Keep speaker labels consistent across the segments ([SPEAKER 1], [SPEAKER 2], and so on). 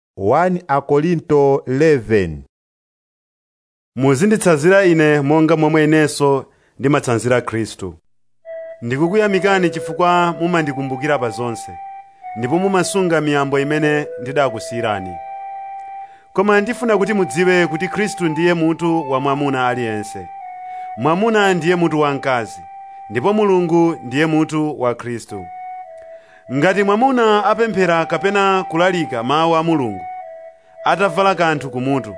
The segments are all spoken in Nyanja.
[SPEAKER 1] 1 Akorinto 11
[SPEAKER 2] muzinditsanzira ine monga momwe inenso ndimatsanzira khristu ndikukuyamikani chifukwa mumandikumbukira pa zonse ndipo mumasunga miyambo imene ndidakusiyirani koma ndifuna kuti mudziwe kuti khristu ndiye mutu wa mwamuna aliyense mwamuna ndiye mutu wa mkazi ndipo mulungu ndiye mutu wa khristu ngati mwamuna apemphera kapena kulalika mawu a mulungu atavala kanthu kumutu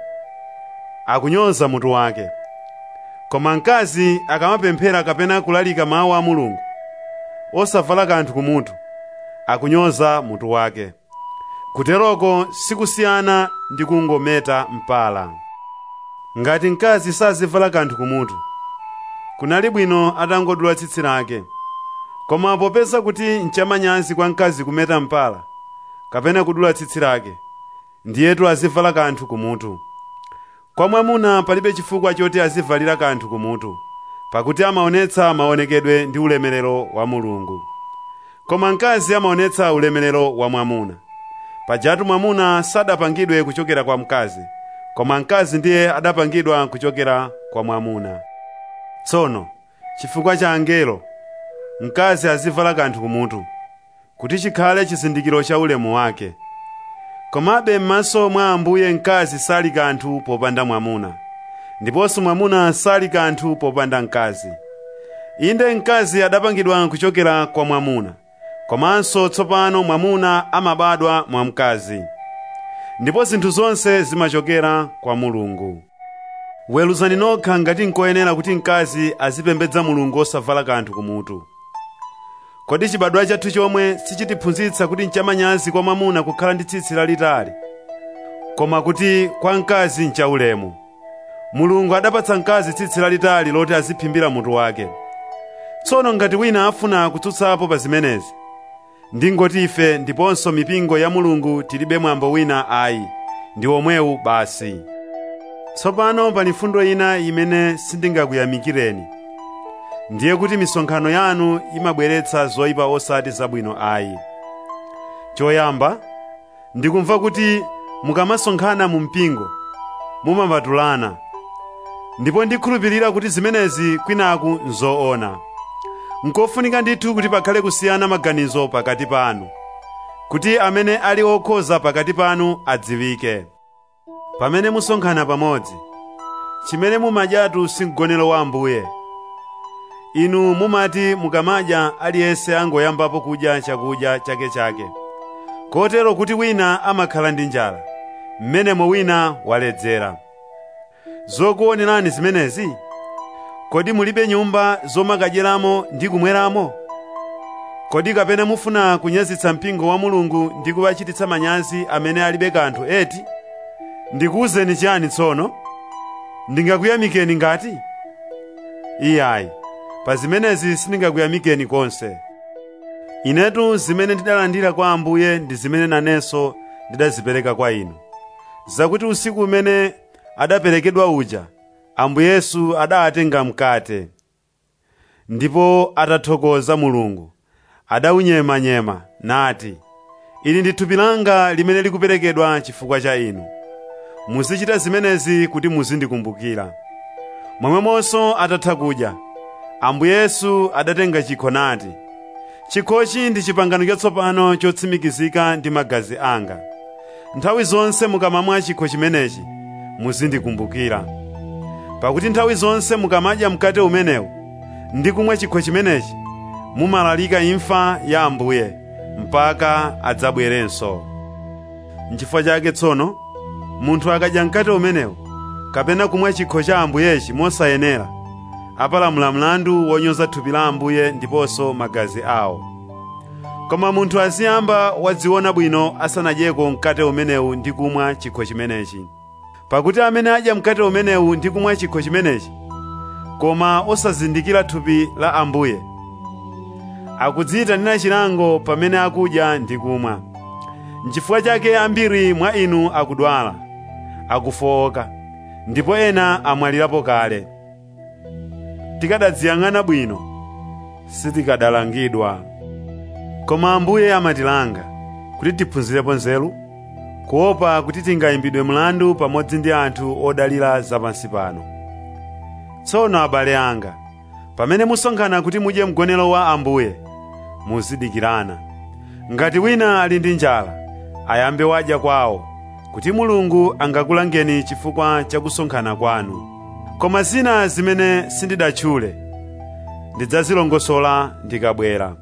[SPEAKER 2] akunyoza mutu wake koma mkazi akamapemphera kapena kulalika mawu a mulungu osavala kanthu kumutu akunyoza mutu wake kuteroko sikusiyana ndi kungometa mpala ngati mkazi sazivala kanthu kumutu kunali bwino atangodula tsitsi lake koma popeza kuti nchamanyazi kwa mkazi kumeta mpala kapena kudula tsitsi lake ndiyetu azivala kanthu kumutu kwa mwamuna palibe chifukwa choti azivalira kanthu kumutu pakuti amaonetsa maonekedwe ndi ulemerero wa mulungu koma mkazi amaonetsa ulemerero wa mwamuna pajatu mwamuna sadapangidwe kuchokera kwa mkazi koma mkazi ndiye adapangidwa kuchokera kwa mwamuna tsono chifukwa cha angelo mkazi azivala kanthu kumutu kuti chikhale chizindikiro cha ulemu wake komabe m'maso mwa ambuye mkazi sali kanthu popanda mwamuna ndiponso mwamuna sali kanthu popanda mkazi inde mkazi adapangidwa kuchokera kwa mwamuna komanso tsopano mwamuna amabadwa mwa mkazi ndipo zinthu zonse zimachokera kwa mulungu weruzani nokha ngati nkoyenera kuti mkazi azipembedza mulungu osavala kanthu kumutu kodi chibadwa chathu chomwe sichitiphunzitsa kuti nchamanyazi kwa mwamuna kukhala ndi tsitsi lalitali koma kuti kwa mkazi nchaulemu mulungu adapatsa mkazi tsitsi lalitali loti aziphimbira mutu wake tsono ngati wina afuna kutsutsapo pa zimenezi ndingoti ife ndiponso mipingo ya mulungu tilibe mwambo wina ayi ndi omwewu basi tsopano pali mfundo ina imene sindingakuyamikireni ndiye kuti misonkhano yanu imabweretsa zoyipa osati zabwino ayi choyamba ndikumva kuti mukamasonkhana mu mpingo mumapatulana ndipo ndikhulupirira kuti zimenezi kwinaku nzoona nkofunika ndithu kuti pakhale kusiyana maganizo pakati panu kuti amene ali okhoza pakati panu adziwike pamene musonkhana pamodzi chimene mumadyatu si mgonero wa ambuye inu mumati mukamadya aliyense angoyambapo kudya chakudya chakechake kotero kuti wina amakhala ndi njala mmenemo wina waledzera zokuonerani zimenezi kodi mulibe nyumba zomakadyeramo ndi kumweramo kodi kapena mufuna kunyazitsa mpingo wa mulungu ndi kuwachititsa manyazi amene alibe kanthu eti ndikuwuzeni chiyani tsono ndingakuyamikeni ngati iyayi pa zimenezi sindingakuyamikeni konse inetu zimene ndidalandira kwa ambuye ndi zimene nanenso ndidazipereka kwa inu zakuti usiku umene adaperekedwa uja ambuye yesu adatenga mkate ndipo atathokoza mulungu adaunyemanyema nati ili ndi thupi langa limene likuperekedwa chifukwa cha inu muzichita zimenezi kuti muzindikumbukira momwemonso atatha kudya ambuye yesu adatenga chikho nati chikhochi ndi chipangano chatsopano chotsimikizika ndi magazi anga nthawi zonse mukamamwa chikho chimenechi muzindikumbukira pakuti nthawi zonse mukamadya mkate umenewu ndi kumwa chikho chimenechi mumalalika imfa ya ambuye mpaka adzabwerenso nchifukwa chake tsono munthu akadya mkate umenewu kapena kumwa chikho cha ambuyechi mosayenera apalamula mlandu wonyoza thupi la ambuye ndiponso magazi awo koma munthu aziyamba wadziona bwino asanadyeko mkate umenewu ndi kumwa chikho chimenechi pakuti amene adya mkate umenewu ndi kumwa chikho chimenechi koma osazindikira thupi la ambuye akudziyitanira chilango pamene akudya ndi kumwa nchifukwa chake ambiri mwa inu akudwala akufowoka ndipo ena amwalirapo kale tikadadziyang'ana bwino sitikadalangidwa koma ambuye amatilanga kuti tiphunzirepo nzeru kuopa kuti tingayimbidwe mlandu pamodzi ndi anthu odalira zapansi pano tsono abale anga pamene musonkhana kuti mudye mgonero wa ambuye muzidikirana ngati wina ali ndi njala ayambe wadya kwawo kuti mulungu angakulangeni chifukwa cha kusonkhana kwanu koma zina zimene sindidatchule ndidzazilongosola ndikabwera